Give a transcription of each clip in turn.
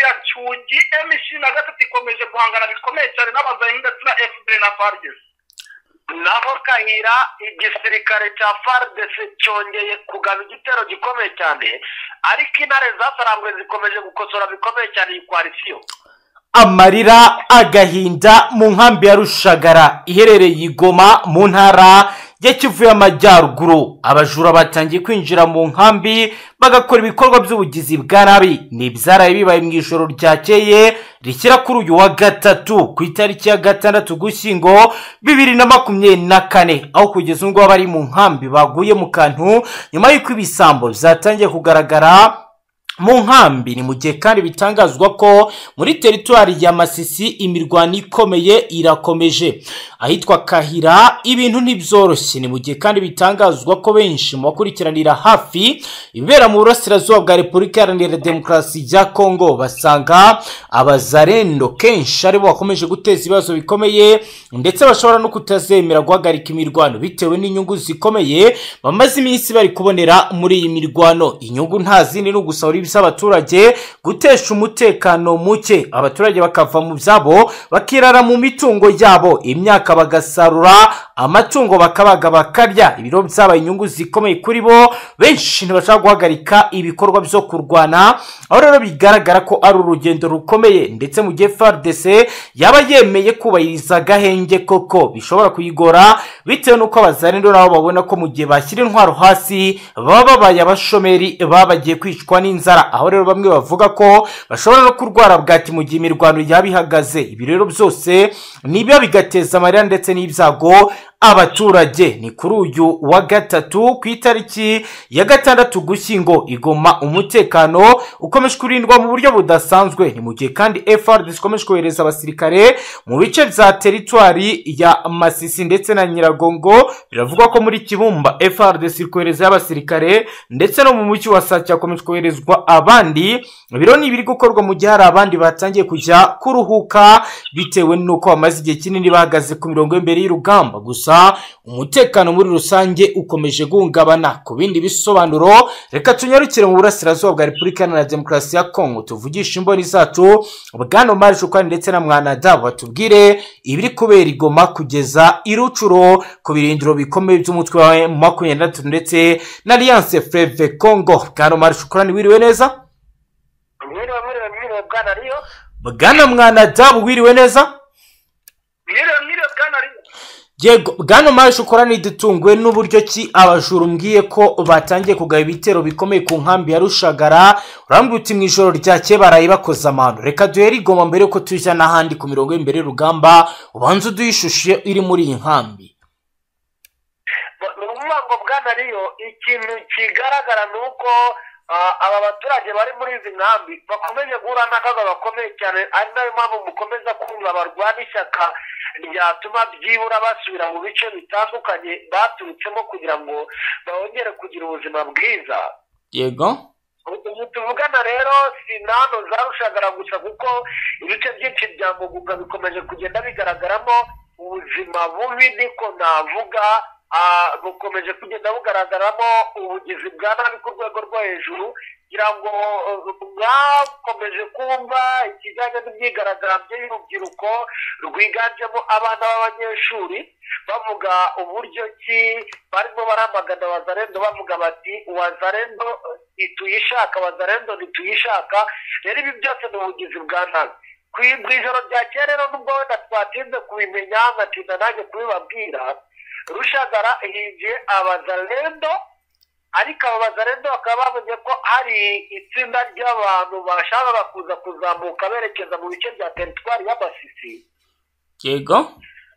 rugugi mc na gatatu ikomeje guhangana bikomeye cyane n'abazanye ndetse na fpr na fardes nabo kayira igisirikare cya fardc cyongeye kugaba igitero gikomeye cyane ariko intare zasarangwe zikomeje gukosora bikomeye cyane iyi koalisiyo amarira agahinda mu nkambi ya rushagara iherereye i goma mu ntara ya kivu y'amajyaruguru abajura batangiye kwinjira mu nkambi bagakora ibikorwa by'ubugizi bwa nabi ni ibyaraye bibaye mu ijoro ryakeye rishyira kuri uyu wa gatatu ku itariki ya gatandatu gushyingo bibiri na makumyabiri na kane aho kugeza ngubu abari mu nkambi baguye mu kantu nyuma y'uko ibisambo byatangiye kugaragara mu nkambi ni mu gihe kandi bitangazwa ko muri teritwari ya masisi imirwano ikomeye irakomeje ahitwa kahira ibintu ntibyoroshye ni mu gihe kandi bitangazwa ko benshi mu bakurikiranira hafi ibibera mu burasirazuba bwa repubulika iharanira demokarasi ya kongo basanga abazarendo kenshi aribo bakomeje guteza ibibazo bikomeye ndetse bashobora no kutazemera guhagarika imirwano bitewe n'inyungu zikomeye bamaze iminsi bari kubonera muri iyi mirwano inyungu nta zindi ni ugusahura ibisaba abaturage gutesha umutekano muke abaturage bakava mu byabo bakirara mu mitungo yabo imyaka bagasarura amatungo bakabaga bakarya ibiro byabaye inyungu zikomeye kuri bo benshi ntibashaka guhagarika ibikorwa byo kurwana aho rero bigaragara ko ari urugendo rukomeye ndetse mu gihe frdc yaba yemeye kubahiriza agahenge koko bishobora kuyigora bitewe n'uko abazarendo nabo babona ko mu gihe bashyira intwaro hasi baba babaye abashomeri baba bagiye kwicwa n'inzara aho rero bamwe bavuga ko bashobora no kurwara bwaki mu gihe imirwano yaba ihagaze ibi rero byose nibiba bigateza amarira ndetse n'ibyago abaturage ni kuri uyu wa gatatu ku itariki ya gatandatu gushyingo igoma umutekano ukomeje kurindwa mu buryo budasanzwe ni mu gihe kandi frdc ikomeje kohereza abasirikare mu bice bya teritwari ya masisi ndetse na nyiragongo biravugwa ko muri kibumba frdc iri koherezayo abasirikare ndetse no mu mujyi wa sake hakomeje koherezwa abandi biro ni ibiri gukorwa mu gihe hari abandi batangiye kujya kuruhuka bitewe n'uko bamaze igihe kinini bahagaze ku mirongo y'imbere y'urugamba gusa umutekano muri rusange ukomeje guhungabana ku bindi bisobanuro reka tunyarukire mu burasirazuba bwa repubulika na demokarasi ya kongo tuvugishe imboni zacu bwana mari shukani ndetse na mwanada batubwire ibiri kubera igoma kugeza irucuro ku birindiro bikomeye by'umutwe wa makumyabiri na gatatu ndetse na alliance freve kongo bwana mari shukani wiriwe neza mwiriwe mwiriwe mwiriwe bwana riyo bwana mwanada wiriwe neza mwiriwe mwiriwe bwana riyo yego bwana marishe ukora ntidutunguwe n'uburyo ki abajura umbwiye ko batangiye kugaba ibitero bikomeye ku nkambi ya rushagara urambwira uti mu ijoro ryakeye baraye bakoze amano reka duhere igoma mbere yuko tujya n'ahandi ku mirongo y'imbere y'urugamba ubanza uduhe ishusho iri muri iyi nkambi ni ukuvuga ngo bwana riyo ikintu kigaragara ni uko aba baturage bari muri izi nkambi bakomeje guhura n'akaga gakomeye cyane ari nayo mpamvu mukomeza kumva barwana ishyaka ryatuma byibura basubira mu bice bitandukanye baturutsemo kugira ngo bongere kugira ubuzima bwiza yego ubu tuvugana rero si nano zarushagara gusa kuko ibice byinshi bya mugunga bikomeje kugenda bigaragaramo ubuzima bubi niko navuga bukomeje kugenda bugaragaramo ubugizi bwa nabi ku rwego rwo hejuru kugira ngo mwakomeje kumva ikijyanye n'imyigaragambyo y'urubyiruko rwiganjemo abana b'abanyeshuri bavuga uburyo ki barimo baramagana wazarendo bavuga bati wazarendo ntituyishaka wazarendo ntituyishaka rero ibi byose ni ubugizi bwa nabi ku ijoro ryakeye rero nubwo wenda twatinze kubimenya nkatinda nanjye kubibabwira rushagara hinjiye abazarendo ariko aba bazarendo bakaba bavuze ko hari itsinda ry'abantu bashakaga kuza kuzamuka berekeza mu bice bya teritwari y'amasisi yego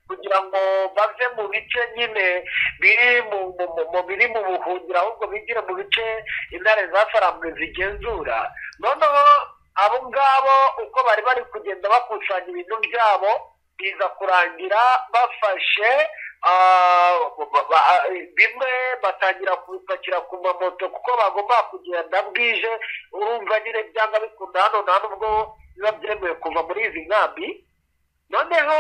kugira ngo bave mu bice nyine biri mu biri mu buhungiro ahubwo bigire mu bice intare zafarambwe zigenzura noneho abo ngabo uko bari bari kugenda bakusanya ibintu byabo biza kurangira bafashe bimwe batangira kubipakira ku mamoto kuko bagomba kugenda bwije urumva nyine byanga bikunda hano nta n'ubwo biba byemewe kuva muri izi nkambi noneho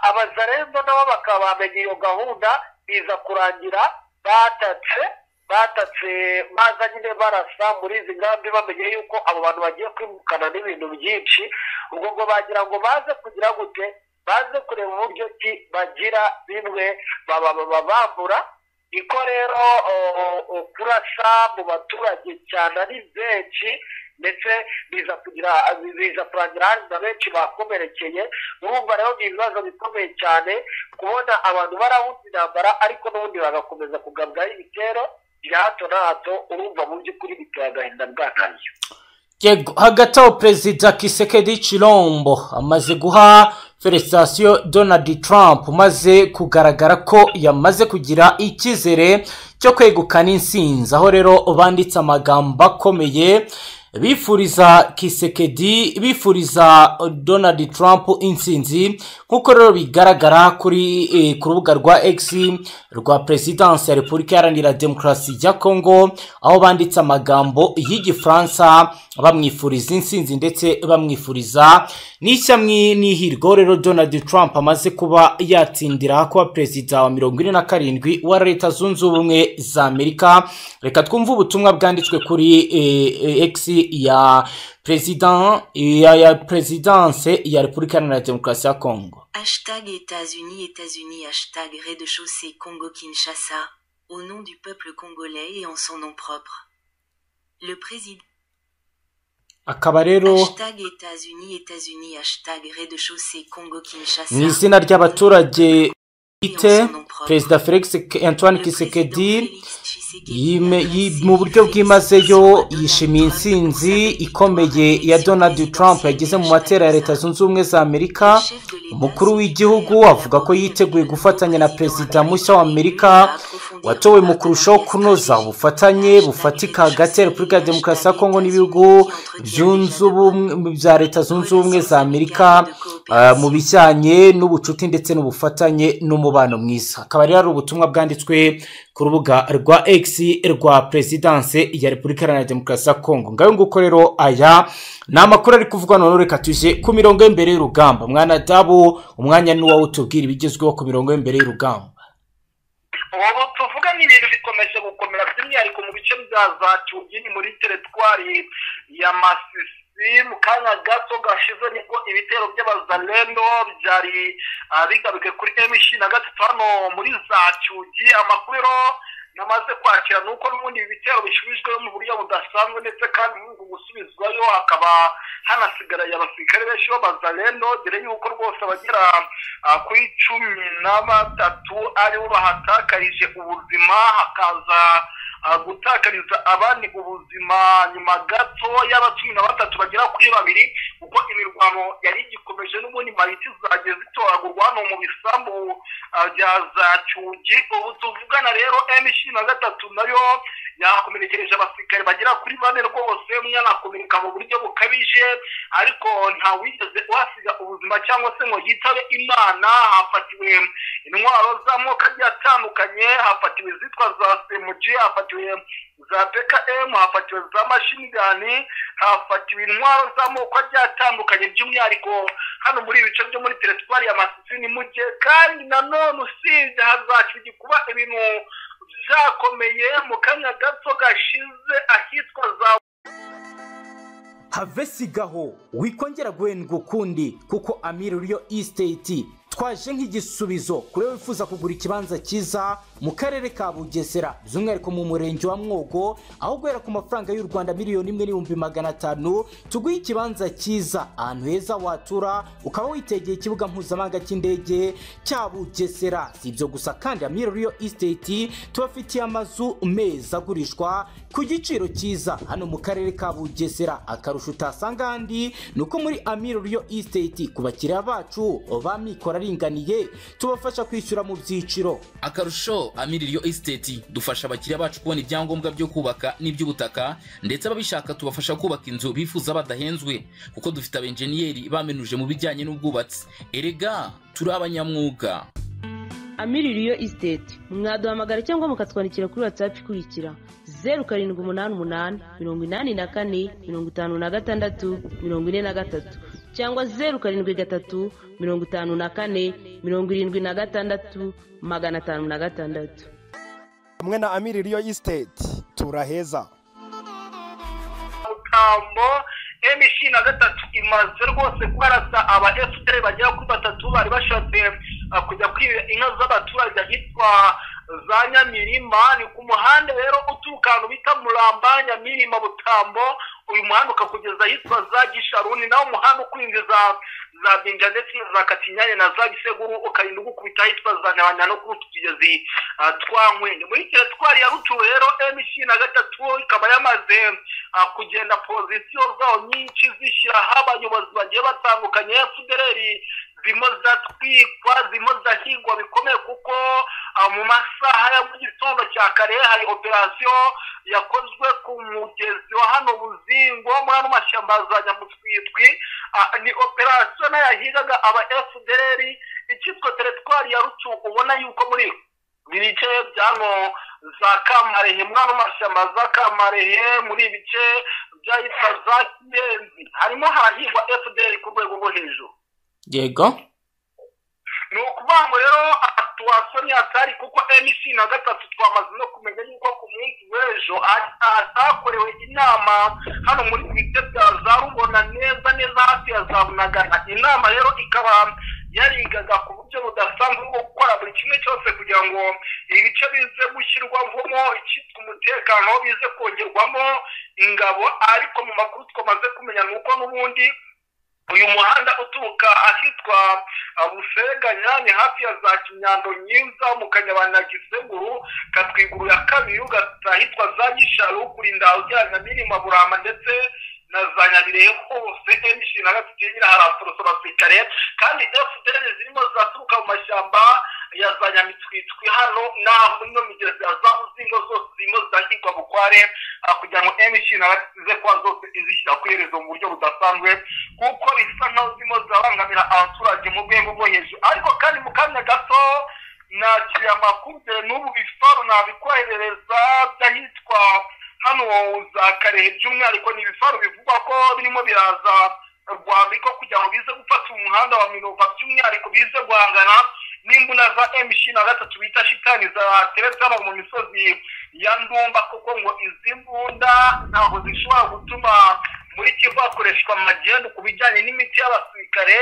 abazarembo nabo bakaba bamenya iyo gahunda biza kurangira batatse batatse baza nyine barasa muri izi nkambi bamenye yuko abo bantu bagiye kwimukana n'ibintu byinshi ubwo ngo bagira ngo baze kugira gute baze kureba uburyo ki bagira bimwe baba baba bambura niko rero o, o, o, kurasa mu baturage cyane ari benshi ndetse biza kugira biza kurangira hari na benshi bakomerekeye urumva rero ni ibibazo bikomeye cyane kubona abantu barahuza intambara ariko n'ubundi bagakomeza kugabwaho ibitero bya hato na hato urumva mu by'ukuri biteye agahinda bwakariye yego hagati aho perezida kisekedi cirombo amaze guha feresitasiyo donald trump maze kugaragara ko yamaze kugira icyizere cyo kwegukana insinzi aho rero banditse amagambo akomeye bifuriza kisekedi bifuriza donald trump insinzi nk'uko rero bigaragara kuri eh, ku rubuga rwa x rwa perezidansi ya repubulika iharanira demokarasi ya kongo aho banditse amagambo y'igifaransa bamwifuriza insinzi ndetse bamwifuriza n'ishyamwe n'ihirwe rero donald trump amaze kuba yatsindira kuba perezida wa mirongo ine na karindwi wa leta zunze ubumwe za amerika reka twumve ubutumwa bwanditswe kuri eh, eh, x ya perezida ya, ya perezidanse ya repubulika iharanira demokarasi ya kongo Hashtag États-Unis, États-Unis, hashtag rez-de-chaussée Congo-Kinshasa, au nom du peuple congolais et en son nom propre. Le président. akaba rero Hashtag États-Unis, États-Unis, hashtag rez-de-chaussée Congo-Kinshasa. mu izina ry'abaturage bwite Président perezida felix antoine Le kisekedi président Félix Tshisekedi yime- adresse yi- mu buryo Félix bwimazeyo Tshisekedi à yishimiye Donald Trump pour sa intsinzi victoire ikomeye à ya l'élection donald trump présidentielle yageze mu de matera ya leta Kinshasa. zunze ubumwe za amerika umukuru w'igihugu avuga ko yiteguye gufatanya na perezida mushya wa amerika watowe mu kurushaho kunoza ubufatanye bufatika hagati ya repubulika ya demokarasi ya kongo n'ibihugu byunze ubumwe bya leta zunze ubumwe za amerika ah, mu bijyanye n'ubucuti ndetse n'ubufatanye n'umubano mwiza akaba rero ari ubutumwa bwanditswe ku rubuga rwa x rwa perezidanse ya repubulika iharanira demokarasi ya kongo ngayo nguko rero aya ni amakuru ari kuvugwa none reka tuje ku mirongo y'imbere y'urugamba mwana dabo umwanya ni uwawe utubwira ibigezweho ku mirongo y'imbere y'urugamba ubu tuvuga n'ibintu bikomeje gukomera by'umwihariko mu bice bya za cyugini muri teretwari ya masisi mu kanya gato gashize nibwo ibitero by'abazalendo byari ah, bigaruke kuri emishi na gatatu hano muri za cyugi amakuru rero namaze kwakira ni uko n'ubundi ibi bitero bisubijwe mu buryo budasanzwe ndetse kandi muri uku gusubizwayo hakaba hanasigaraye abasirikare benshi b'abazalendo dore yuko rwose abagera ah, kuri cumi na batatu aribo bahatakarije ubuzima hakaza ah, gutakariza abandi ubuzima nyuma gato y'aba cumi na batatu bagera kuri babiri kuko imirwano yari igikomeje n'ubundi mariti zagiye zitoragurwa hano mu bisambu ah, bya za cyugi ubu tuvugana rero m ishirini na gatatu nayo yakomerekereje abasirikare bagera kuri bane rwose umwe anakomereka mu buryo bukabije ariko nta wigeze uhasiga ubuzima cyangwa se ngo yitabe imana hafatiwe intwaro z'amoko agiye atandukanye hafatiwe izitwa za semuji hafatiwe za pkm hafatiwe za mashinigani hafatiwe intwaro z'amoko agiye atandukanye by'umwihariko hano muri ibi bice byo muri teritwari ya masisi ni mu gihe kandi nanone usibye hazakirya kuba ibintu byakomeye mu kanya gato gashize ahitwa za havesigaho wikongera guhendwa ukundi kuko amiri ruriyo isiteti twaje nk'igisubizo kuri wowe wifuza kugura ikibanza cyiza mu karere ka bugesera by'umwihariko mu murenge wa mwogo aho guhera ku mafaranga y'u rwanda miliyoni imwe n'ibihumbi magana atanu tuguhe ikibanza cyiza ahantu heza watura ukaba witegeye ikibuga mpuzamahanga cy'indege cya bugesera si ibyo gusa kandi amiri ruriyo isiteti tubafitiye amazu meza agurishwa ku giciro cyiza hano mu karere ka bugesera akarusho utasanga ahandi ni uko muri amiro riyo isiteti ku bakiriya bacu ba mikoro aringaniye tubafasha kwishyura mu byiciro akarusho amiririyo esiteti dufasha abakiriya bacu kubona ibyangombwa byo kubaka n'iby'ubutaka ndetse ababishaka tubafasha kubaka inzu bifuza badahenzwe kuko dufite abenjeniyeri bamenuje mu bijyanye n'ubwubatsi erega turi abanyamwuga amiririyo isiteti mwaduhamagara cyangwa mukatwandikira kuri watsapu ikurikira zeru karindwi umunani umunani mirongo inani na kane mirongo itanu na gatandatu mirongo ine na gatatu cyangwa zeru karindwi gatatu mirongo itanu na kane mirongo irindwi na gatandatu magana atanu na gatandatu hamwe na amiri riyo isiteti turaheza mutambo mc na gatatu imaze rwose kurasa aba fpr bagera kuri batatu bari bashatse uh, kujya kwiba inka z'abaturage ahitwa za nyamirima ni ku muhanda rero uturuka ahantu bita muramba nyamirima butambo uyu muhanda ukakugeza ahitwa za gisharuni naho umuhanda ukwinjiza za binja ndetse na za katinyanya na za giseguru ukarinda ugukubita ahitwa za nyabanya no kuri utu tugezi uh, twa nkwende muri teritwari ya rutura rero mc na gatatu ikaba yamaze uh, kugenda pozisiyo zawo nyinshi zishyiraho abayobozi bagiye batandukanye fpr zirimo ziratwikwa zirimo zirahingwa bikomeye kuko ah, mu masaha ya mu gitondo cya kare hari operasiyo yakozwe ku mugezi wa hano buzingo muri ano mashyamba ya za nyamutwitwi Ah, ni operasiyo nayo yahigaga aba fdr icyitwa teritwari ya rucu ubona yuko muri ibice byano za kamarehe muri ano mashyamba za kamarehe muri ibice byahitwa za kibenzi harimo harahingwa fdr ku rwego rwo hejuru yego ni ukuvuga ngo rero situwasiyo ntiyatari kuko mc na gatatu twamaze no kumenya yuko ku munsi w'ejo ha- ha- hakorewe inama hano muri bite bya za rubona neza neza hafi ya za bunagana inama rero ikaba yarigaga ku buryo budasanzwe bwo gukora buri kimwe cyose kugira ngo ibice bize gushyirwamo icyitwa umutekano bize kongerwamo ingabo ariko mu makuru twamaze kumenya ni uko n'ubundi uyu muhanda uturuka ahitwa ah, buseganya ni hafi ya za kinyando nyinza mu kanyabana giseguru katwiguru ya kabiri ugata ahitwa za gisharu kurinda ujyana mirima burama ndetse na za nyabirehe hose emishinga gatatu nyine harasorosora sikare kandi fdr zirimo zaturuka mu mashyamba ya za nyamitwitwi hano naho ino migezi ya za buzingo zose zirimo zirashyirwa bukware ah, kugira ngo emishinga gatatu zize kuba zose izishyira ku iherezo mu buryo budasanzwe kuko bisa nkaho zirimo zirabangamira abaturage mu rwego rwo hejuru ariko kandi mu kanya gato nakiriye amakuru dore n'ubu ibifaru nabikoherereza by'ahitwa hano za karehe by'umwihariko ni ibifaru bivugwa ko birimo biraza rwambiko kugira ngo bize gufata umuhanda wa minova by'umwihariko bize guhangana n'imbuna za mc na gatatu bita shitani zateretse hano mu misozi ya ndumba kuko ngo izi mbunda ntabwo zishobora gutuma muri kivu hakoreshwa magendu ku bijyanye n'imiti y'abasirikare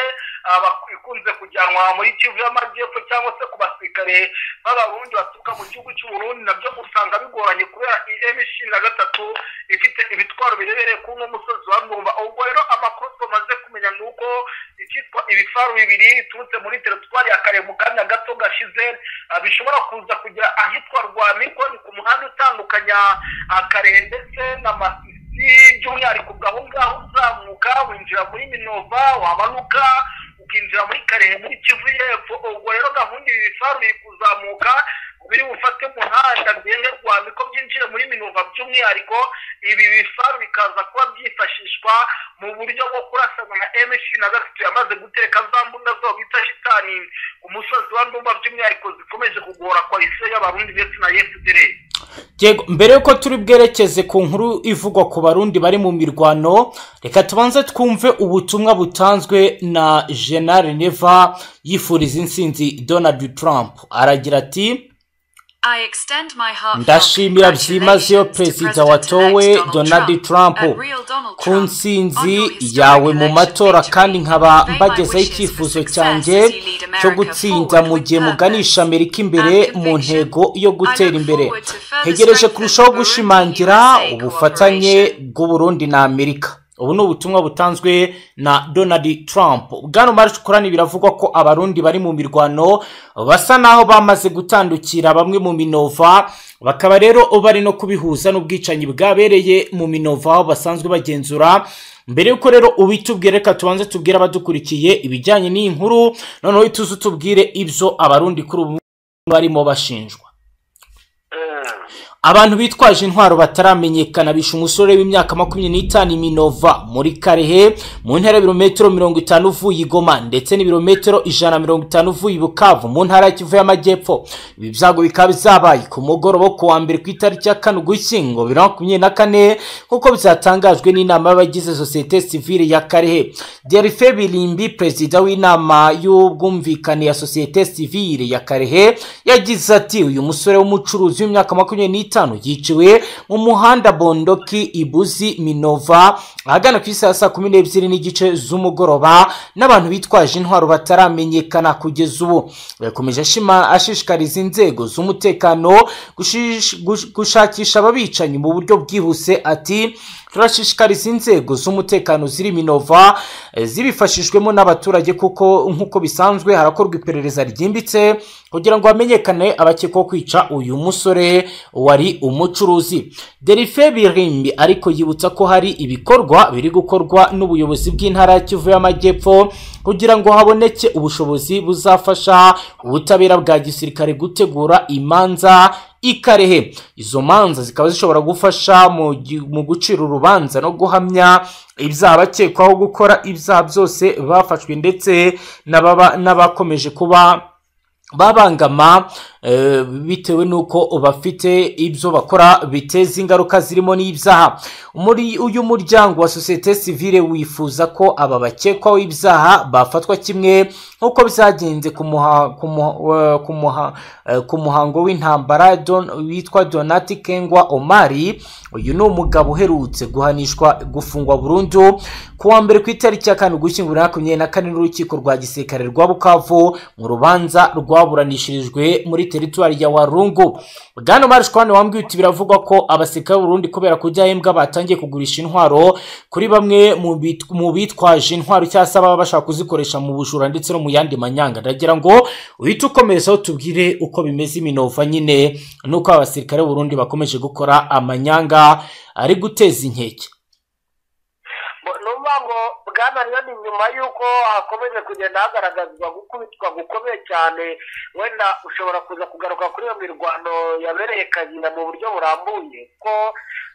ah, bak- ikunze kujyanwa muri kivu y'amajyepfo cyangwa se ku basirikare b'abarundi baturuka mu gihugu cy'uburundi nabyo usanga bigoranye kubera mc na gatatu ifite ibitwaro birebereye ku nk'umusozi wa mwumva ubwo rero amakuru tumaze kumenya ni uko icyitwa ibifaru bibiri biturutse muri teritwari ya kare mu kanya gato gashize ah, bishobora kuza kujya ahitwa rwamiko ni ku muhanda utandukanya ah, kare ndetse na masisi by'umwihariko bwaho ngaho uzamuka winjira muri minova wamanuka ukinjira muri karehe muri kivu y'epfo ubwo rero gahunda ibi bifaru biri kuzamuka biri bufate umuhanda byenge rwamiko byinjire muri minova by'umwihariko ibi bifaru bikaza kuba byifashishwa mu buryo bwo kurasana na mc na gatatu yamaze guteka za mbunda zabo bita shitani ku musozi wa ndumba by'umwihariko zikomeje kugora koalisiyo y'abarundi ndetse na efuperi yego mbere yuko turi bwerekeze ku nkuru ivugwa ku barundi bari mu mirwano reka tubanze twumve ubutumwa butanzwe na jenali neva yifuriza intsinzi donald trump aragira ati ndashimira byimazeyo perezida watowe donald trump ku nsinzi yawe mu matora kandi nkaba mbagezeho icyifuzo cyanjye cyo gutsinda mu gihe muganisha amerika imbere mu ntego yo gutera imbere ntegereje kurushaho gushimangira ubufatanye bw'uburundi na amerika ubu ni ubutumwa butanzwe na donald trump bwana marushukurani biravugwa ko abarundi bari mu mirwano basa naho bamaze gutandukira bamwe mu minova bakaba rero bari no kubihuza n'ubwicanyi bwabereye mu minova aho basanzwe bagenzura mbere y'uko rero ubitubwire reka tubanze tubwire abadukurikiye ibijyanye n'iyi nkuru noneho tuze utubwire ibyo abarundi kuri ubu barimo bashinjwa abantu bitwaje intwaro bataramenyekana bishe umusore w'imyaka makumyabiri n'itanu iminova muri karehe mu ntara y'ibirometero mirongo itanu uvuye i goma ndetse n'ibirometero ijana na mirongo itanu uvuye i bukavu mu ntara ya kivu y'amajyepfo ibi byago bikaba bizabaye ku mugoroba wo ku wa mbere ku itariki ya kane ugushyingo bibiri na makumyabiri na kane nk'uko byatangajwe n'inama y'abagize sosiyete sivile ya karehe derife birimbi perezida w'inama y'ubwumvikane ya sosiyete sivile ya karehe yagize ati uyu musore w'umucuruzi w'imyaka makumyabiri makumyabiri n'itanu yiciwe mu muhanda bondoki ibuzi minova ahagana ku isaha ya saa kumi n'ebyiri n'igice z'umugoroba n'abantu bitwaje intwaro bataramenyekana kugeza ubu yakomeje ashima- ashishikariza inzego z'umutekano gushish- gush- gushakisha ababicanyi mu buryo bwihuse ati turashishikariza inzego z'umutekano ziri minova eh, zibifashijwemo n'abaturage kuko nk'uko bisanzwe harakorwa iperereza ryimbitse kugira ngo hamenyekane abakekwaho kwica uyu musore wari umucuruzi derife birimbi ariko yibutsa ko hari ibikorwa biri gukorwa n'ubuyobozi bw'intara ya kivu y'amajyepfo kugira ngo haboneke ubushobozi buzafasha ubutabera bwa gisirikare gutegura imanza ikarehe izo manza zikaba zishobora gufasha mu gi- mu gucira urubanza no guhamya ibyaha bakekwaho gukora ibyaha byose bafashwe ndetse n'ababa- n'abakomeje kuba babangama eh, bitewe n'uko bafite ibyo bakora biteza ingaruka zirimo n'ibyaha Umuri- uyu muryango wa sosiyete sivile wifuza ko aba bakekwaho ibyaha bafatwa kimwe nk'uko byagenze ku muha- ku muha- eh, ku muha- eh, ku muhango w'intambara Don- witwa donati kengwa omari uyu ni umugabo uherutse guhanishwa gufungwa burundu ku wa mbere ku itariki ya kane ugushyingura makumyabiri na kane n'urukiko rwa gisirikare rwa bukavu mu rubanza rwaburanishirijwe muri teritwari ya warungu bwana marishwani wambwiye uti biravugwa ko abasirikare b'urundi kubera kujya ahembwa batangiye kugurisha intwaro kuri bamwe mu bit- mu bitwaje intwaro cyangwa se baba bashaka kuzikoresha mu bujura ndetse no mu yandi manyanga ndagira ngo uhite ukomerezaho tubwire uko bimeze iminova nyine n'uko abasirikare b'urundi bakomeje gukora amanyanga ari guteza inkeke numva ngo bwananiwe ni nyuma y'uko hakomeje kugenda hagaragazwa gukubitwa gukomeye cyane wenda ushobora kuza kugaruka kuri iyo mirwano yabereye kagina mu buryo burambuye ko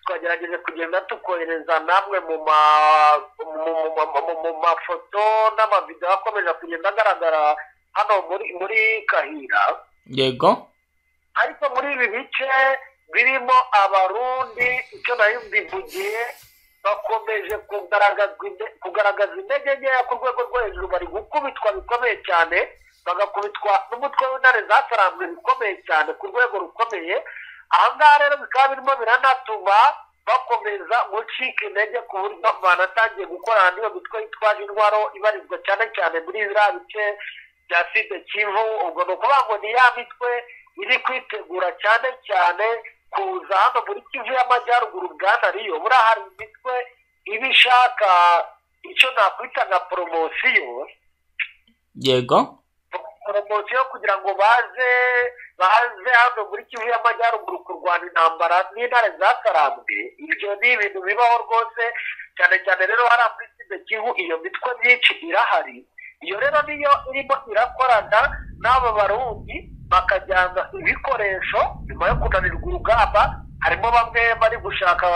twagerageje kugenda tukohereza namwe mu ma- mu- mu- mu- mu mafoto n'amavidewo akomeje kugenda agaragara hano muri muri kahira yego ariko muri ibi bice birimo abarundi icyo nayo mbivugiye bakomeje kugaragazwa inte- kugaragaza intege nkeya ku rwego rwo hejuru bari gukubitwa bikomeye cyane bagakubitwa n'umutwe w'intare zasaramwe bikomeye cyane ku rwego rukomeye aha ngaha rero bikaba birimo biranatuma bakomeza gucika intege ku buryo banatangiye gukorana n'iyo mitwe yitwaje intwaro ibarizwa cyane cyane muri biriya bice bya side kivu ubwo ni ukuvuga ngo ni ya mitwe iri kwitegura cyane cyane kuza hano muri kivu y'amajyaruguru bwana riyo buriya hari imitwe iba ishaka icyo nakwita nka poromosiyo yego poromosiyo kugira ngo baze baze hano muri kivu y'amajyaruguru kurwana intambara n'intare zakarambye ibyo ni ibintu bibaho rwose cyane cyane rero hari muri sida kivu iyo mitwe myinshi irahari iyo rero niyo irimo irakorana n'aba barundi bakajyana ibikoresho nyuma yo kunanirwa urugamba harimo bamwe bari gushaka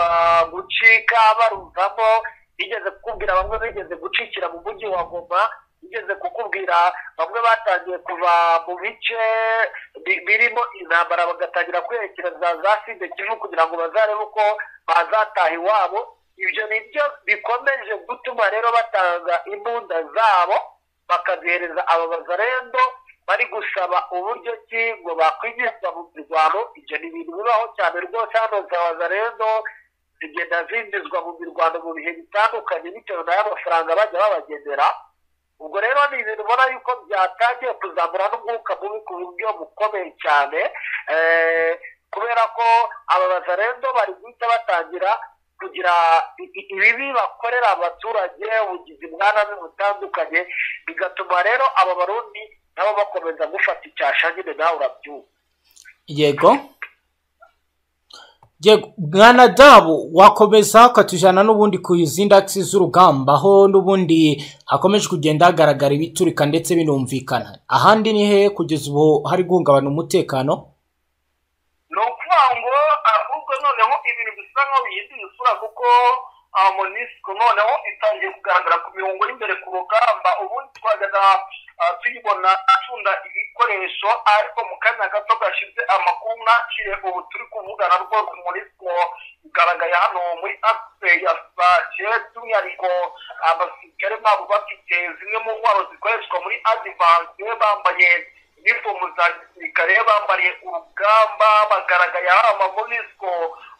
gucika baruzamo bigeze kukubwira bamwe bigeze gucikira mu mujyi wa goma bigeze kukubwira bamwe batangiye kuva mu bice bi- birimo intambara bagatangira kwerekereza za side kivu kugira ngo bazarebe uko bazataha iwabo ibyo ni byo bikomeje gutuma rero batanga imbunda zabo bakazihereza aba bazarendo bari gusaba uburyo ki ngo bakwinjizwa mu mirwano ibyo ni ibintu bibaho cyane rwose hano za bazarendo zigenda zinjizwa mu mirwano mu bihe bitandukanye bitewe n'ayo mafaranga bajya babagenera ubwo rero ni ibintu ubona yuko byatangiye kuzamura n'umwuka mubi ku buryo bukomeye cyane eh, kubera ko aba bazarendo bari guhita batangira kugira i- i- ibibi bakorera abaturage ubugizi bwa nabi butandukanye bigatuma rero aba barundi nabo bakomeza gufata icyasha nyine nawe urabyumva yego yego mwana dabo wakomeza ukatujyana n'ubundi ku izindi akisi z'urugamba aho n'ubundi hakomeje kugenda hagaragara ibiturika ndetse binumvikana ahandi ni hehe kugeza ubu hari guhungabana umutekano ni ukuvuga ngo ahubwo noneho ibintu bisa nkaho bihindura isura kuko ah, monisco noneho itangiye kugaragara ku mirongo y'imbere ku rugamba ubundi twajyaga ah, tuyibona acunda ibikoresho ariko mu kanya gato gashize amakuru nakire ubu turi kuvugana rwose monisco igaragaye hano muri akise yasaje by'umwihariko abasirikare babo bafite zimwe mu ntwaro zikoreshwa muri adivanse bambaye inifomu za gisirikare bambariye urugamba bagaragaye hari amavonisiko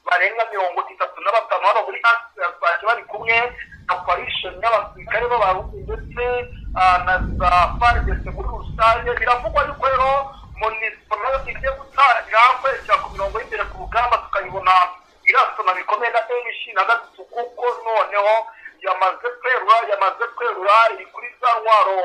barenga mirongo itatu na batanu hano muri asirasake bari kumwe na parishoni y'abasirikare b'abarundi ndetse ah, na za faridese muri rusange biravugwa yuko rero monisipo nayo igiye gutangira kwerekera ku mirongo y'imbere ku rugamba tukayibona irasona bikomeye na enishi na gatatu kuko noneho yamaze kwerura yamaze kwerura iri kuri za ntwaro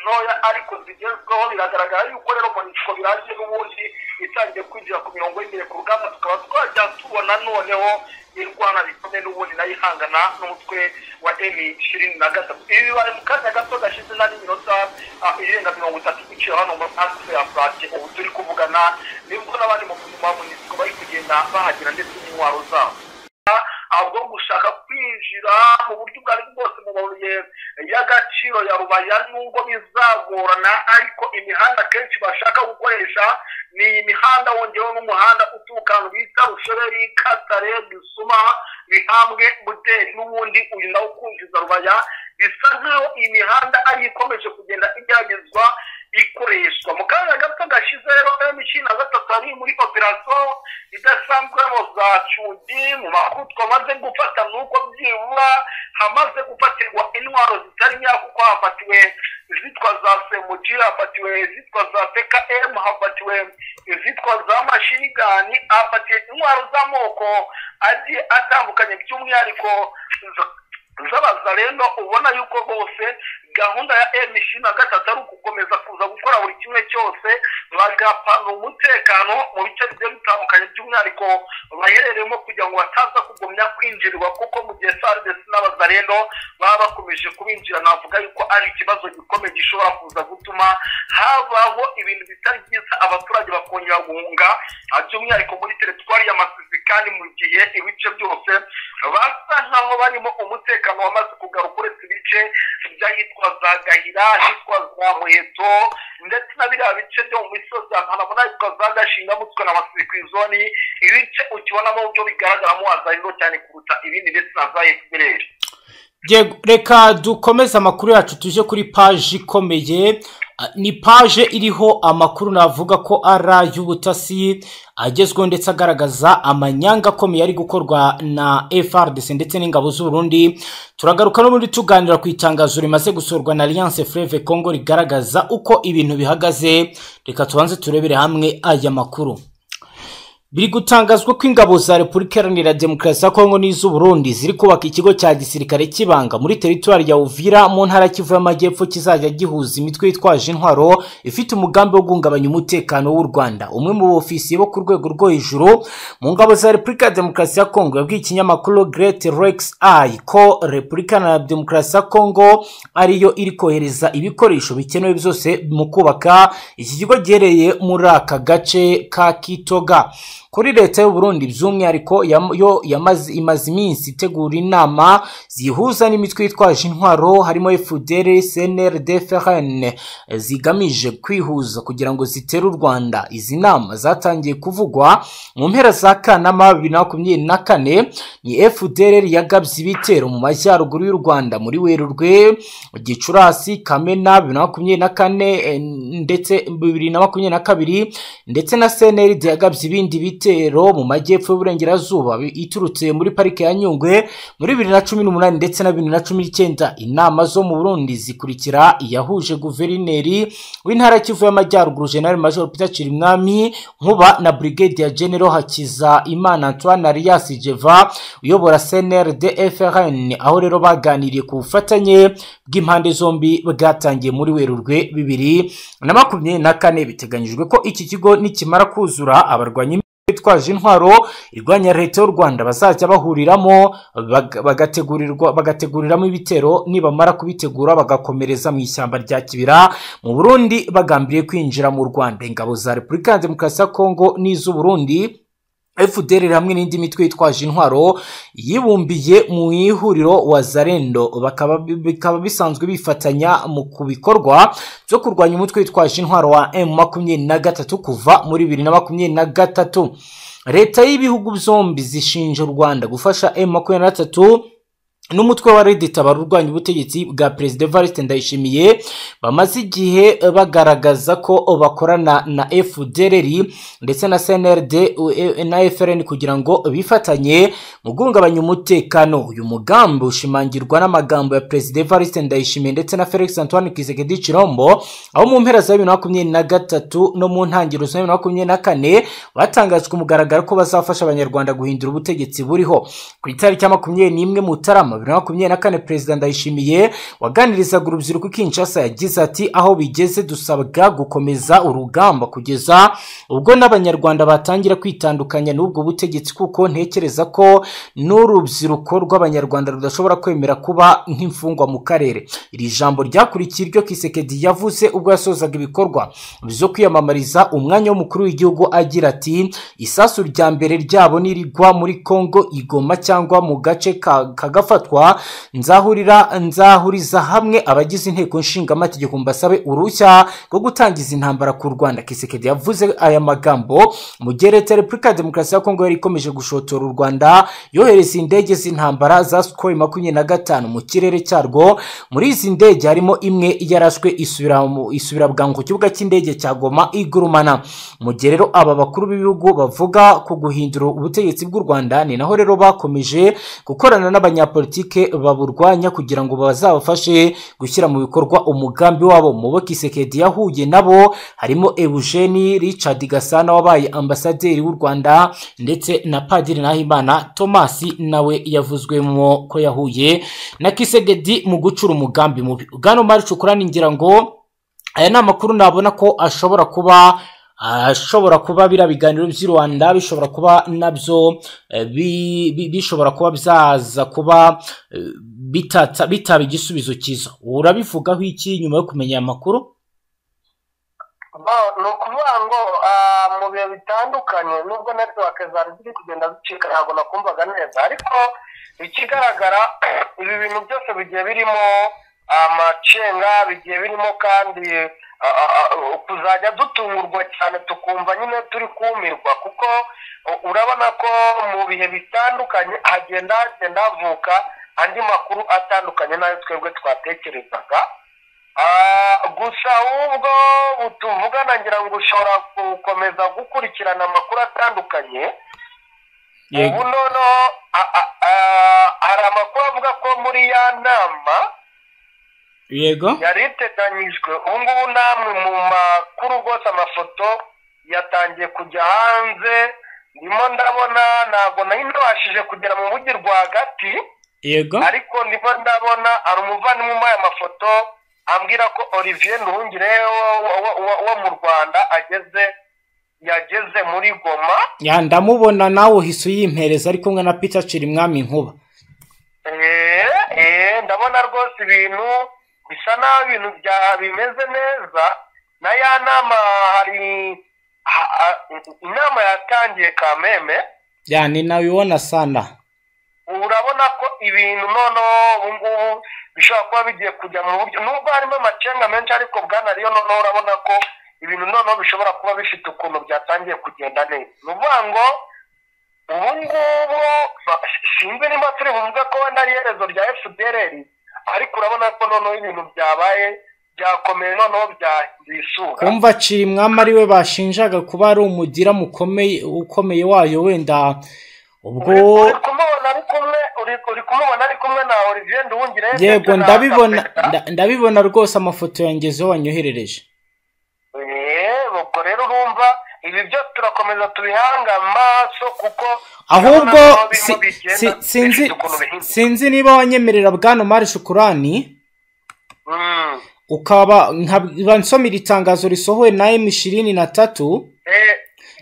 ntoya ariko zigezweho biragaragara yuko rero monisipo birangiye n'ubundi itangiye kwinjira ku mirongo y'imbere ku rugamba tukaba twajya tubona noneho irwana rikomeye n'ubundi nayo ihangana n'umutwe wa emi ishirini na gatatu ibi bibaye mu kanya gato gashize nari minota ah, irenga mirongo itatu iciye hano muri asire ya purake ubu turi kuvugana nibwo n'abandi mu buzima monisipo bari kugenda bahagera ndetse n'intwaro zabo ahubwo gushaka kwinjira mu buryo ubwo ari bwo bwose mu mabuye y'agaciro ya rubaya nubwo bizagorana ariko imihanda kenshi bashaka gukoresha ni iyi mihanda wongeyeho n'umuhanda uturuka ahantu bita rushoreri katare gisuma bihambwe muteri n'ubundi uyu nawo ukunjiza rubaya bisa nk'aho iyi mihanda ari ikomeje kugenda igeragezwa ikoreshwa mu kanya gato gashize rero emishini na gatatu ari muri operasiyo idasanzwe mu za cundi mu makuru twamaze gufata ni uko byibura hamaze gufatirwa intwaro zitari nkeya kuko hafatiwe izitwa za semuji hafatiwe izitwa za pkm hafatiwe izitwa za mashinigani hafatiwe intwaro z'amoko agiye atandukanye by'umwihariko za- z'abazarendo ubona yuko bose gahunda ya m ishirini na gatatu ari ukukomeza kuza gukora buri kimwe cyose bagapana umutekano mu bice bigiye bitandukanye by'umwihariko baherereyemo kugira ngo bataza kugumya kwinjirwa kuko mu gihe sardesi n'abazarendo baba bakomeje kubinjira navuga yuko ari ikibazo gikomeye gishobora kuza gutuma habaho ibintu bitari byiza abaturage bakongera guhunga ah, by'umwihariko muri teritwari y'amasisi kandi mu gihe ibice byose basa nkaho barimo umutekano wamaze kugaruka uretse ibice by'ahitwa za gahira ahitwa za muheto ndetse na biriya bice byo mu misozi ya mpanamu n'ahitwa za gashinga mutwe na masiri ku izoni ibice ukibonamo byo bigaragaramo azariro cyane kuruta ibindi ndetse na za efuperi Yego, reka dukomeze amakuru yacu tuje kuri paji ikomeye Ah, ni paje iriho amakuru navuga ko ari ay'ubutasi agezweho ndetse agaragaza amanyanga akomeye ari gukorwa na FRDC ndetse n'ingabo z'u Burundi turagaruka n'ubundi tuganira ku itangazo rimaze gusorwa na Alliance Fleuve Congo rigaragaza uko ibintu bihagaze reka tubanze turebere hamwe aya makuru biri gutangazwa ko ingabo za repubulika iharanira demokarasi ya kongo n'iz'uburundi ziri kubaka ikigo cya gisirikare cy'ibanga muri teritwari ya uvira mu ntara kivu y'amajyepfo kizajya gihuza imitwe yitwaje intwaro ifite umugambi wo guhungabanya umutekano w'u rwanda umwe mu bofisiye bo ku rwego rwo hejuru mu ngabo za repubulika ya demokarasi ya kongo yabwiye ikinyamakuru great rex eye ko repubulika iharanira demokarasi ya kongo ariyo iri kohereza ibikoresho bikenewe byose mu kubaka iki kigo giherereye muri aka gace ka kitoga kuri leta y'u Burundi by'umwihariko yam- yo yamaze imaze iminsi itegura inama zihuza n'imitwe yitwaje intwaro harimo FDL, CNL, DFRN zigamije kwihuza kugira ngo zitere u Rwanda izi nama zatangiye kuvugwa mu mpera za Kanama 2024 ni FDL yagabye ibitero mu majyaruguru y'u Rwanda muri Werurwe Gicurasi Kamena 2024 ndetse 2022 ndetse na CNL yagabye ibindi bitero mu majyepfo y'uburengerazuba bi- iturutse muri parike ya Nyungwe muri 2018 ndetse na 2019 inama zo mu Burundi zikurikira yahuje guverineri w'intara Kivu y'amajyaruguru General Major Peter Chirimwami Nkuba na Brigadier General Hakiza Imana Antoine Arias Jeva uyobora CNRD FRN aho rero baganiriye ku bufatanye bw'impande zombi bwatangiye muri Werurwe bibiri na makumyabiri na kane biteganyijwe ko iki kigo nikimara kuzura abarwanyi bitwaje intwaro irwanya leta y'u rwanda bazajya bahuriramo bag- bagategurirwa bagateguriramo ibitero nibamara kubitegura bagakomereza mu ishyamba rya kibira mu burundi bagambiriye kwinjira mu rwanda ingabo za repubulika ya demokarasi ya kongo n'iz'uburundi FDL hamwe n'indi mitwe yitwaje intwaro yibumbiye mu ihuriro wazarendo bakaba bikaba bisanzwe bifatanya mu ku bikorwa byo kurwanya umutwe witwaje intwaro wa M23 kuva muri 2023 leta y'ibihugu byombi zishinja u Rwanda gufasha M23 n'umutwe wa redita urwanya ubutegetsi bwa perezida evariste ndayishimiye bamaze igihe bagaragaza ko bakorana na fdrr ndetse na cnrd na frn kugira ngo bifatanye mu guhungabanya umutekano uyu mugambi ushimangirwa n'amagambo ya perezida evariste ndayishimiye ndetse na felix antoine kizegedi kirombo aho mu mpera za bibiri na makumyabiri na gatatu no mu ntangiriro za bibiri na makumyabiri na kane batangajwe ku mugaragaro ko bazafasha abanyarwanda guhindura ubutegetsi buriho ku itariki ya makumyabiri n'imwe mutarama bibiri na makumyabiri na kane perezida ndayishimiye waganirizaga urubyiruko kinshasa yagize ati aho bigeze dusabwa gukomeza urugamba kugeza ubwo n'abanyarwanda batangira kwitandukanya n'ubwo butegetsi kuko ntekereza ko n'urubyiruko rw'abanyarwanda rudashobora kwemera kuba nk'imfungwa mu karere iri jambo ryakurikiye iryo kisekedi yavuze ubwo yasozaga ibikorwa byo kwiyamamariza umwanya w'umukuru w'igihugu agira ati isasu rya mbere ryabo nirigwa muri kongo igoma cyangwa mu gace kagafatwa nzahurira nzahuriza hamwe abagize inteko nshingamategeko mbasabe uruhushya rwo gutangiza intambara ku rwanda kisekedi yavuze aya magambo mu gihe leta repubulika ya demokarasi ya kongo yari ikomeje gushotora u rwanda yohereza indege z'intambara za sikoro makumyabiri na gatanu mu kirere cyarwo muri izi ndege harimo imwe yarashwe isubira mu- isubira bwangu ku kibuga cy'indege cya goma igurumana mu gihe rero aba bakuru b'ibihugu bavuga ku guhindura ubutegetsi bw'u rwanda ni naho rero bakomeje gukorana n'abanyapolitike baburwanya kugira ngo bazabafashe gushyira mu bikorwa umugambi wabo mu bo kisekedi yahuye nabo harimo eugene richard gasana wabaye ambasaderi w'u rwanda ndetse na padiri nahimana thomas nawe yavuzwemo ko yahuye na kisekedi mu gucura umugambi mubi bwana mari cukurani ngira ngo aya ni amakuru nabona ko ashobora kuba ashobora kuba biriya biganiro by'i rwanda bishobora kuba nabyo eh, bi- bi- bishobora kuba byaza kuba eh, bitatsa- bitaba igisubizo cyiza urabivugaho iki nyuma yo kumenya aya makuru Ba- ni ukuvuga ngo ah, mu bihe bitandukanye nubwo netiwake zari ziri kugenda zicika ntabwo nakumvaga neza ariko ikigaragara ibi bintu byose bigiye birimo amacenga bigiye birimo kandi ah, ah, ah, kuzajya dutungurwa cyane tukumva nyine turi kumirwa kuko u- urabona ko mu bihe bitandukanye hagenda hagenda havuka andi makuru atandukanye n'ayo twebwe twatekerezaga Ah, gusa ahubwo tuvugana ngira ngo ushobora gukomeza gukurikirana amakuru atandukanye ubu noneho a- a- a- hari amakuru avuga ko muri ya nama yego yari iteganyijwe ubu ngubu namwe mu makuru rwose amafoto yatangiye kujya hanze ndimo ndabona ntabwo nari nabashije kugera mu mujyi rwagati yego ariko ndimo ndabona hari umuvandimwe umuhaye amafoto ambwira ko olivier nduhungire wo- wo- wo- wo mu rwanda ageze yageze muri goma ya ndamubona nawe uhise uyimpereza ari kumwe na peter cirimwami nkuba Eh, eh, ndabona rwose ibintu bisa naho ibintu bya bimeze neza na ya nama hari ha- ha- inama yatangiye kameme ya ni nawe ubona sana urabona ko ibintu noneho ubu ngubu bishobora kuba bigiye kujya mu buryo nubwo harimo amacenga menshi ariko bwana ariyo noneho urabona ko ibintu noneho bishobora kuba bifite ukuntu byatangiye kugenda neza ni ukuvuga ngo ubu ngubu ba- sinzi niba turi buvuge ko wenda ari iherezo rya fdrr ariko urabona ko noneho ibintu byabaye byakomeye noneho byahinduye isura kumva cirimwami ari we bashinjaga kuba ari umudira mukomeye ukomeye wayo wenda ubwo Uri- uri kumubona ari kumwe uri- uri kumubona ari kumwe na olivier nduhungire yego ndabibona nda- ndabibona rwose amafoto yangezeho wanyoherereje Eh, ubwo rero urumva ibi byose turakomeza tubihange amaso kuko ahubwo urabona ko birimo si- bigenda si- sinzi bifite ukuntu bihinduka. sinzi niba wanyemerera bwana mari shukurani Mm. ukaba nkaba nsomera itangazo risohowe na emu ishirini na tatu Eh,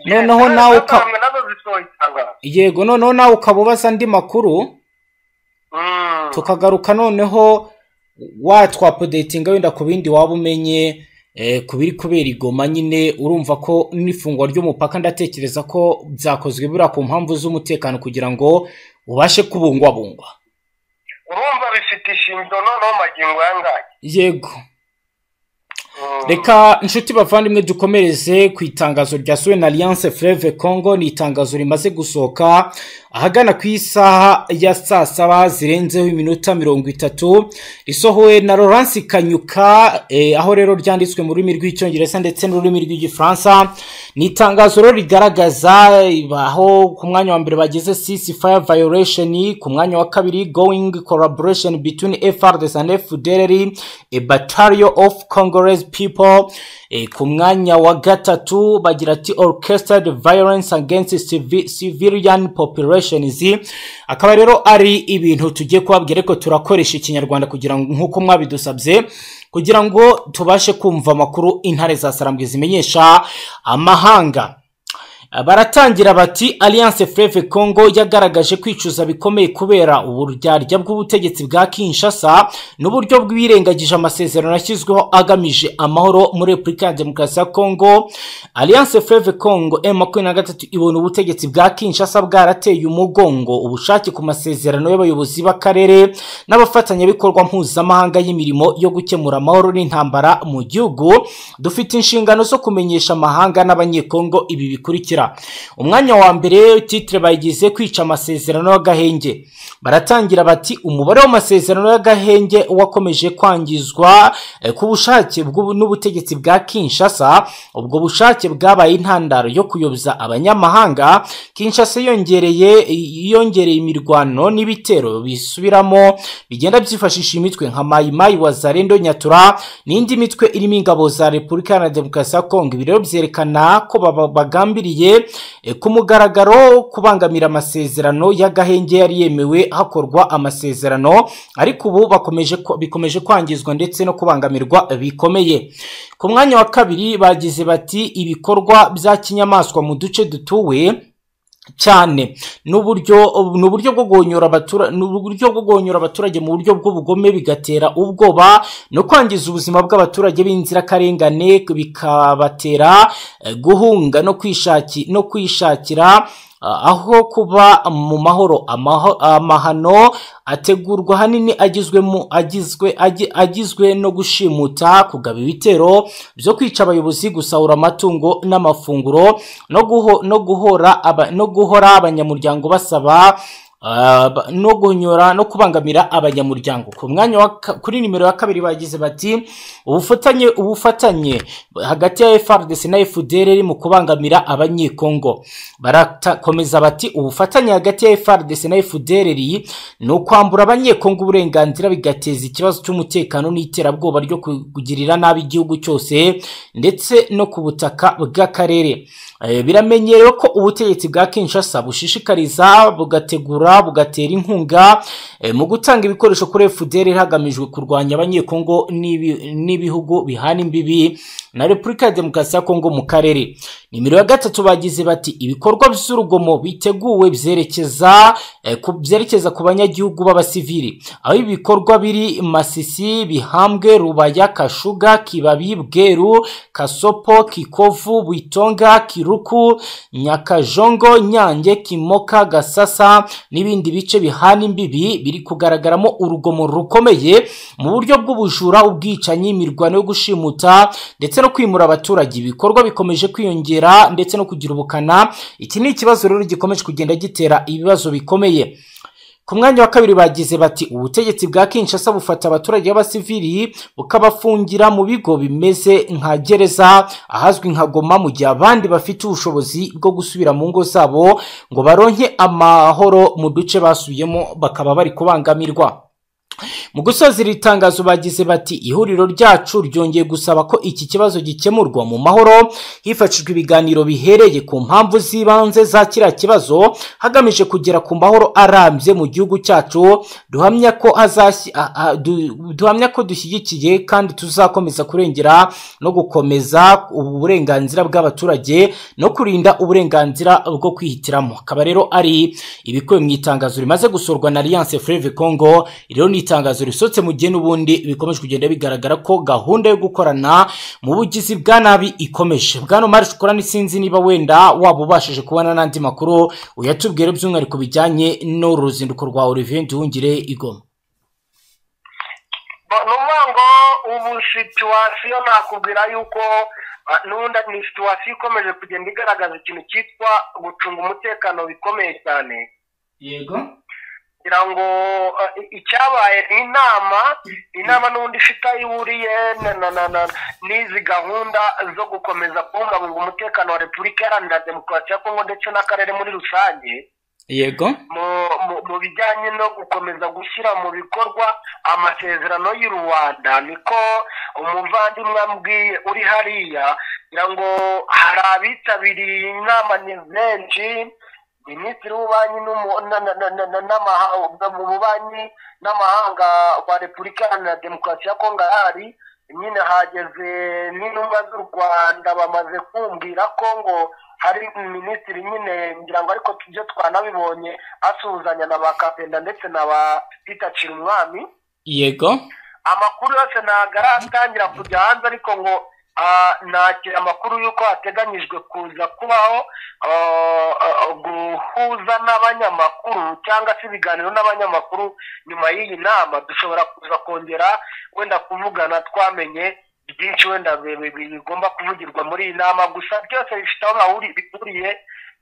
Noneho yes, nawe nazo uka- hamwe nazo zisohoye itangazo. yego noneho nawe ukaba ubaza andi makuru Mm. tukagaruka noneho watwapodetinga wenda ku bindi waba umenye eh, ku biri kubera igoma nyine urumva ko n'ifungwa ry'umupaka ndatekereza ko byakozwe buriya ku mpamvu z'umutekano kugira ngo ubashe kubungwabungwa urumva bifite ishingiro noneho magingo yangaya yego reka inshuti bavandimwe dukomereze ku itangazo ryasuwe na alliance fleve congo ni itangazo rimaze gusohoka ahagana ku isaha ya saa saba zirenzeho iminota mirongo itatu risohowe na laurence kanyuka eh, aho rero ryanditswe mu rurimi rw'icyongereza ndetse n'ururimi rw'igifaransa ni itangazo rero rigaragaza eh, aho ku mwanya wa mbere bageze sisi fire violation ku mwanya wa kabiri going collaboration between frds and fdr a battalion of congolese people Eh, ku mwanya wa gatatu bagira ati orchestrated violence against civi- civilian populations akaba rero ari ibintu tugiye kubabwira ariko turakoresha ikinyarwanda kugira ngo nk'uko mwabidusabye kugira ngo tubashe kumva amakuru intare za sarambwe zimenyesha amahanga baratangira bati alliance fleve congo yagaragaje kwicuza bikomeye kubera uburyarya bw'ubutegetsi bwa kinshasa n'uburyo bwirengagije amasezerano yashyizweho agamije amahoro muri repubulika ya demokarasi ya congo alliance fleve congo m makumyabiri na gatatu ibona ubutegetsi bwa kinshasa bwarateye umugongo ubushake ku masezerano y'abayobozi b'akarere n'abafatanyabikorwa mpuzamahanga y'imirimo yo gukemura amahoro n'intambara mu gihugu dufite inshingano zo kumenyesha amahanga n'abanyekongo ibi bikurikira umwanya wa mbere titire bayigize kwica amasezerano y'agahenge baratangira bati umubare w'amasezerano y'agahenge wakomeje kwangizwa eh, ku bushake bw'ubu- n'ubutegetsi bwa kinshasa ubwo bushake bwabaye intandaro yo kuyoboza abanyamahanga kinshasa yongereye yongereye imirwano n'ibitero bisubiramo bigenda byifashisha imitwe nka mayimayi wa zarendo nyatura n'indi mitwe irimo ingabo za repubulika iharanira demokarasi ya kongo ibi rero byerekana ko baba- bagambiriye eh, ku mugaragaro kubangamira amasezerano y'agahenge yari yemewe hakorwa amasezerano ariko ubu bakomeje ko- bikomeje kwangizwa ndetse no kubangamirwa bikomeye ku mwanya wa kabiri bagize bati ibikorwa bya kinyamaswa mu duce dutuwe cyane n'uburyo ni uburyo bwo gonyora abatura ni uburyo bwo gonyora abaturage mu buryo bw'ubugome bigatera ubwoba no kwangiza ubuzima bw'abaturage b'inzirakarengane bikabatera eh, guhunga no kwishaki no kwishakira ah, aho kuba mu mahoro Amaho- amahano ategurwa hanini agizwe mu agizwe agi- agizwe no gushimuta kugaba ibitero byo kwica abayobozi gusahura amatungo n'amafunguro no guho- no guhora aba- no guhora abanyamuryango basaba ah, ba- no gunyura no kubangamira abanyamuryango ku mwanya wa ka- kuri nimero ya kabiri bagize bati ubufatanye ubufatanye hagati ya FRDC na FDLR mu kubangamira abanyekongo barakomeza bati ubufatanye hagati ya FRDC na FDLR ni ukwambura abanyekongo uburenganzira bigateza ikibazo cy'umutekano n'iterabwoba ryo kugirira nabi igihugu cyose ndetse no ku butaka bw'akarere Eh, biramenyerewe ko ubutegetsi bwa kinshasa bushishikariza bugategura bugatera inkunga eh, mu gutanga ibikoresho kuri fdr hagamijwe kurwanya abanyekongo n'ibi- n'ibihugu bihana imbibi na repubulika ya demokarasi ya kongo mu karere nimero ya gatatu bagize bati ibikorwa by'urugomo biteguwe byerekeza eh, ku- byerekeza ku banyagihugu b'abasivili aho ibi bikorwa biri masisi bihambwe rubaya kashuga kibabi bweru kasopo kikovu bwitonga kiruku nyakajongo nyange kimoka gasasa n'ibindi bice bihana imbibi biri kugaragaramo urugomo rukomeye mu buryo bw'ubujura ubwicanyi imirwano yo gushimuta ndetse no kwimura abaturage ibikorwa bikomeje kwiyongera ndetse no kugira ubukana iki ni ikibazo rero gikomeje kugenda gitera ibibazo bikomeye ku mwanya wa kabiri bagize bati ubutegetsi bwa kinshasa bufata abaturage b'abasivili bukabafungira mu bigo bimeze nka gereza ahazwi nka goma mu gihe abandi bafite ubushobozi bwo gusubira mu ngo zabo ngo baronke amahoro mu duce basubiyemo bakaba bari kubangamirwa mu gusoza iri tangazo bagize bati ihuriro ryacu ryongeye gusaba ko iki kibazo gikemurwa mu mahoro hifashishwa ibiganiro bihereye ku mpamvu z'ibanze za kiriya kibazo hagamije kugera ku mahoro arambye mu gihugu cyacu duhamya ko hazashyi- a- a- du- duhamya ko dushyigikiye kandi tuzakomeza kurengera no gukomeza uburenganzira bw'abaturage no kurinda uburenganzira bwo kwihitiramo akaba rero ari ibikubiye mu itangazo rimaze gusorwa na alliance fleve congo iri rero ni itangazo risohotse mu gihe n'ubundi bikomeje kugenda bigaragara ko gahunda yo gukorana mu bugizi bwa nabi ikomeje bwana mari shukura sinzi niba wenda waba ubashije kubona n'andi makuru uyatubwire by'umwihariko bijyanye n'uru ruzinduko rwa olivier nduhungire igoma Bo- ni ukuvuga ngo ubu situwasiyo nakubwira yuko n'ubundi ni situwasiyo ikomeje kugenda igaragaza ikintu cyitwa gucunga umutekano bikomeye cyane yego kugira ngo eh, i- icyabaye ni inama inama n'ubundi ifite aho ihuriye na- na- na- na- n'izi gahunda zo gukomeza kubungabunga umutekano wa repubulika iharanira demokarasi ya kongo ndetse n'akarere muri rusange yego mu- mu- mu bijyanye no gukomeza gushyira mu bikorwa amasezerano y'u rwanda niko umuvandimwe ambwiye uri hariya kugira ngo hari abitabiriye inama ni benshi minisitiri w'ububanyi n'umu- na- na- na- na- na- n'amaha- mu bubanyi n'amahanga wa repubulika iharanira demokarasi ya kongo ahari nyine hageze n'intumwa z'u rwanda bamaze kumbwira ko ngo hari minisitiri nyine ngira ngo ariko tujye twanabibonye asuhuzanya na ba kapenda ndetse na ba pitacira umwami yego amakuru yose ntabwo aratangira kujya hanze ariko ngo ah, nakira amakuru y'uko hateganyijwe kuza kubaho ah, ah, guhuza n'abanyamakuru cyangwa se ibiganiro n'abanyamakuru nyuma y'iyi nama dushobora kuza kongera wenda kuvugana twamenye byinshi wenda bi- bi- bi- bigomba kuvugirwa muri iyi nama gusa byose bifite aho bahuri- bihuriye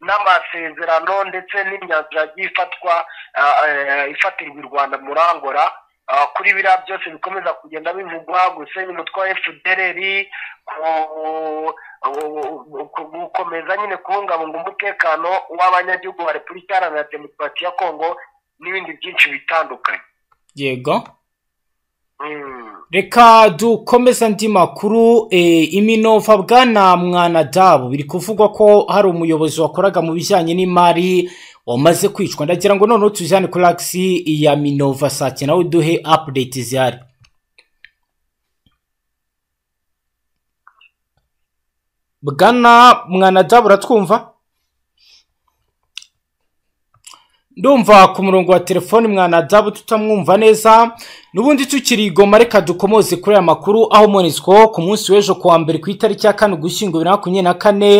n'amasezerano ndetse n'imyanzuro yagiye ifatwa ah, eh, ifatirwa i rwanda muri angora Ah, kuri biriya byose bikomeza kugenda bivugwa gusenya umutwe wa fdrr ku- ku- gukomeza nyine kubungabunga umutekano w'abanyagihugu ba repubulika iharanira demokarasi ya kongo n'ibindi byinshi bitandukanye yego Mm. reka dukomeze andi makuru e, iminova bwana mwanadabu biri kuvugwa ko hari umuyobozi wakoraga mu bijyanye n'imari wamaze kwicwa ndagira ngo noneho tujyane kuri agisi ya minova sake nawe duhe apudeti zihari bwana mwanadabu uratwumva ndumva ku murongo wa telefoni mwanadabu tutamwumva neza n'ubundi tukiri i goma reka dukomoze kuri aya makuru aho monezwa ku munsi w'ejo ku wa mbere ku itariki ya kane ugushyingo bibiri na makumyabiri na kane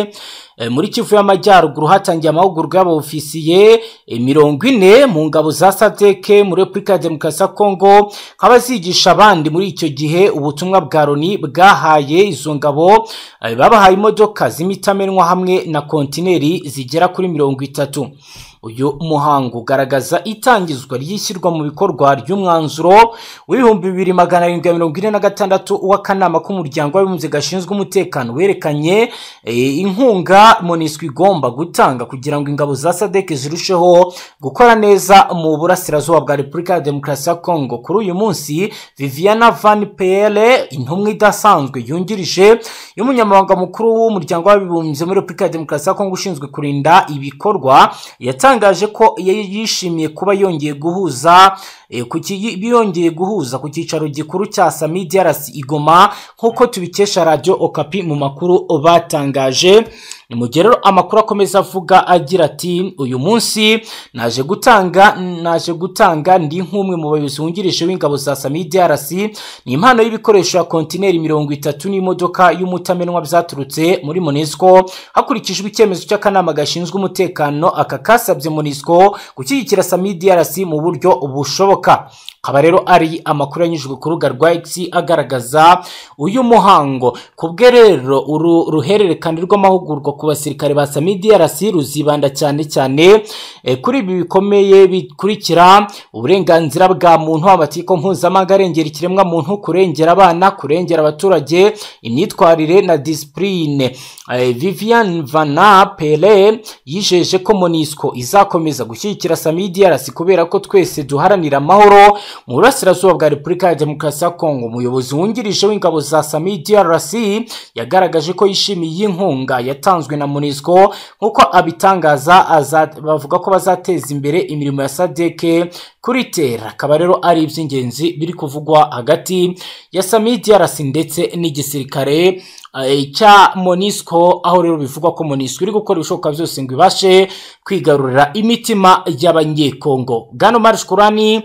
eh, muri kivu y'amajyaruguru hatangiye amahugurwa y'abaofisiye eh, mirongo ine mu ngabo za sadeke muri repubulika ya demokarasi ya kongo nkaba zigisha abandi muri icyo gihe ubutumwa bwa loni bwahaye izo ngabo eh, babahaye imodoka z'imitamenwa hamwe na kontineri zigera kuri mirongo itatu uyu muhango ugaragaza itangizwa ry'ishyirwa mu bikorwa ry'umwanzuro w'ibihumbi bibiri magana arindwi na mirongo ine na gatandatu w'akanama k'umuryango w'abibumbye gashinzwe umutekano werekanye eh, inkunga monisco igomba gutanga kugira ngo ingabo za sadek zirusheho gukora neza mu burasirazuba bwa repubulika ya demokarasi ya kongo kuri uyu munsi viviana van pere intumwa idasanzwe yungirije y'umunyamabanga mukuru w'umuryango w'abibumbye muri repubulika ya demokarasi ya kongo ushinzwe kurinda ibikorwa yatangaje ko yari yishimiye kuba yongeye guhuza eh, ku ki- biyongeye guhuza ku cyicaro gikuru cya sami drc igoma nk'uko tubikesha radio okapi mu makuru batangaje ni mu gihe rero amakuru akomeza avuga agira ati uyu munsi naje gutanga naje gutanga ndi nk'umwe mu bayobozi wungirije w'ingabo za sami drc ni impano y'ibikoresho ya kontineri mirongo itatu n'imodoka y'umutamenwa byaturutse muri monesco hakurikijwe icyemezo cy'akanama gashinzwe umutekano aka kasabye monisco gushyigikira sami drc mu buryo bushoboka akaba rero ari amakuru yanyujijwe ku rubuga rwa x agaragaza uyu muhango ku bwe rero uru ruhererekane rw'amahugurwa ku basirikare ba sami drc ruzibanda cyane cyane eh, kuri ibi bikomeye bikurikira uburenganzira bwa muntu amategeko mpuzamahanga arengera ikiremwamuntu kurengera abana kurengera abaturage imyitwarire na disipurine Eh, vivian vana pere yijeje ko monisco izakomeza gushyigikira sami drc kubera ko twese duharanira amahoro mu burasirazuba bwa repubulika ya demokarasi ya kongo umuyobozi wungirije w'ingabo za sami drc yagaragaje ko yishimiye iyi nkunga yatanzwe na monisco nk'uko abitangaza aza- bavuga ko bazateza imbere imirimo ya sadeke kuri tera akaba rero ari iby'ingenzi biri kuvugwa hagati ya sami drc ndetse n'igisirikare eh, cya monisco aho rero bivugwa ko monisco iri gukora ibishoboka byose ngo ibashe kwigarurira imitima y'abanyekongo gano marish kurani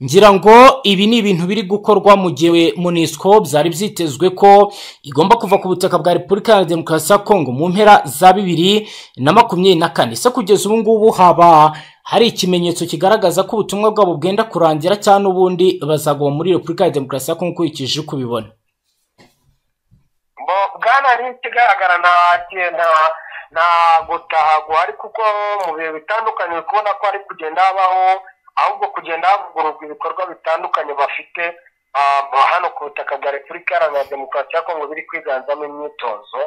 ngira ngo ibi ni ibintu biri gukorwa mu gihe munisiko byari byitezwe ko igomba kuva ku butaka bwa repubulika ya demokarasi ya kongo mu mpera za bibiri na makumyabiri na kane se kugeza ubu ngubu haba hari ikimenyetso kigaragaza ko ubutumwa bwabo bwenda kurangira cyangwa n'ubundi bazagwa muri repubulika ya demokarasi ya kongo ukurikije uko ubibona bwana ni ikigaragara nta gutaha guhari kuko mu bihe bitandukanye kubona ko hari kugenda habaho ahubwo kugenda havugururwa ibikorwa bitandukanye bafite hano ku butaka bwa repubulika iharanira demokarasi ya kongo biri kwiganzamo imyitozo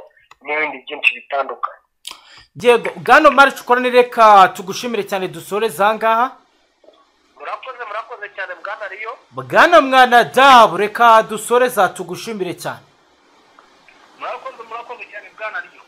n'ibindi byinshi bitandukanye yego bwana marice ukorane reka tugushimire cyane dusore zangaha murakoze murakoze cyane bwana riyo bwana mwana dabu reka dusore za tugushimire cyane murakoze murakoze cyane bwana riyo